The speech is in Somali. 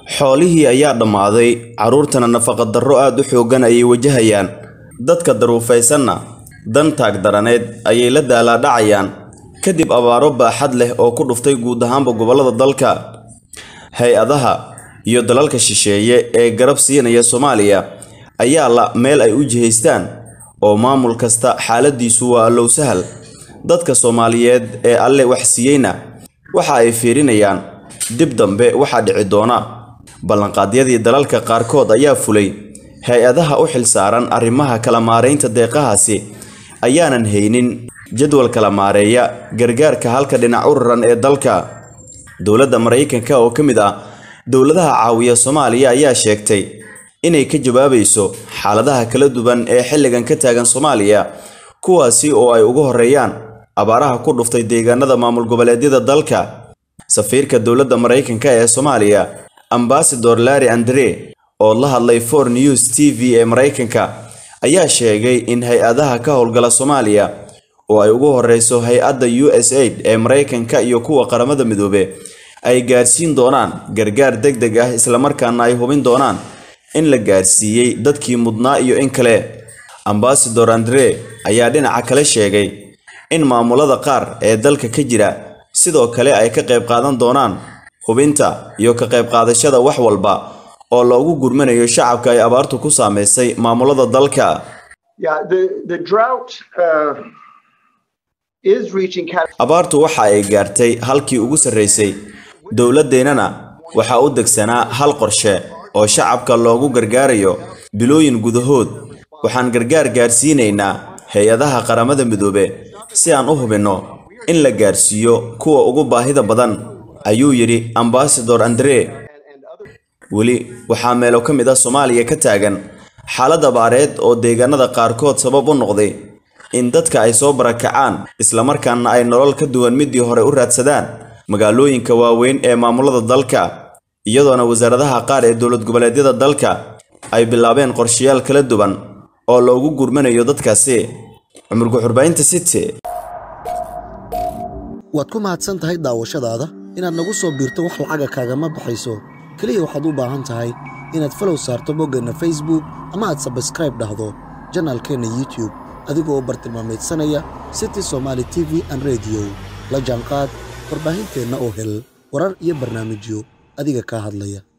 xoolihii ayaa dhammaaday carruurtana nafaqadarro aad u xooggan ayay wajahayaan dadka daruufaysanna dan taagdaraneed ayay la daalaadhacayaan kadib abaaro baaxad leh oo ku dhuftay guud ahaanba gobollada dalka hay-adaha iyo dalalka shisheeye ee garab siinaya soomaaliya ayaa la meel ay u jihaystaan oo maamul kasta xaaladiisu waa allow sahal dadka soomaaliyeed ee alle wax siiyeyna waxa ay fiirinayaan dib dambe waxaa dhici doona ballanqaadyadii dalalka qaarkood ayaa fulay hay-adaha u xilsaaran arrimaha kala maaraynta deeqahaasi ayaanan haynin jadwal kala maareeya gargaarka halka dhinac u raran ee dalka dowladda maraykanka oo ka mid ah dowladaha caawiya soomaaliya ayaa sheegtay inay ka jawaabayso xaaladaha kala duwan ee xilligan ka taagan soomaaliya kuwaasi oo ay ugu horeeyaan abaaraha ku dhuftay deegaanada maamul goboleedyada dalka safiirka dowladda maraykanka ee soomaaliya ambasador larry andre oo la hadlay for news t v ee maraykanka ayaa sheegay in hay-adaha ka howlgala soomaaliya oo ay ugu horeyso hay-adda u s aid ee maraykanka iyo kuwa qaramada midoobe ay gaarsiin doonaan gargaar deg deg ah islamarkaana ay hubin doonaan in la gaarsiiyey dadkii mudnaa iyo in kale ambasador andre ayaa dhinaca kale sheegay in maamulada qaar ee dalka ka jira sidoo kale ay ka qayb qaadan doonaan hubinta iyo ka qayb qaadashada wax walba oo loogu gurmanayo shacabka ay abaartu ku saameysay maamulada dalka abaartu waxa ay gaartay halkii ugu sarreysay dowladdeennana waxaa u degsanaa hal qorshe oo shacabka loogu gargaarayo bilooyin gudahood waxaan gargaar gaarsiinaynaa hay-adaha qaramada midoobe si aan u hubinno in la gaarsiiyo kuwa ugu baahida badan ayuu yidhi ambasador andre weli waxaa meelo ka mid ah soomaaliya ka taagan xaalad abaareed oo deegaanada qaarkood sabab u noqday in dadka ay soo barakacaan islamarkaana ay nolol ka duwan midii hore u raadsadaan magaalooyinka waaweyn ee maamulada dalka iyadoona wasaaradaha qaar ee dowlad goboleedyada dalka ay bilaabeen qorshayaal kala duwan oo loogu gurmanayo dadkaasi cumurka xurbaynta city waad ku mahadsan tahay daawashadaada inaad nagu soo biirto wax lacaga kaagama baxayso keliya waxaad u baahan tahay inaad falow saarto boggeenna facebook ama aad sabskraib dhahdo janaalkeenna youtube adigoo bartilmaamaydsanaya city somaali t v an rediyo la jaanqaad warbaahinteenna oo hel warar iyo barnaamijyo adiga kaa hadlaya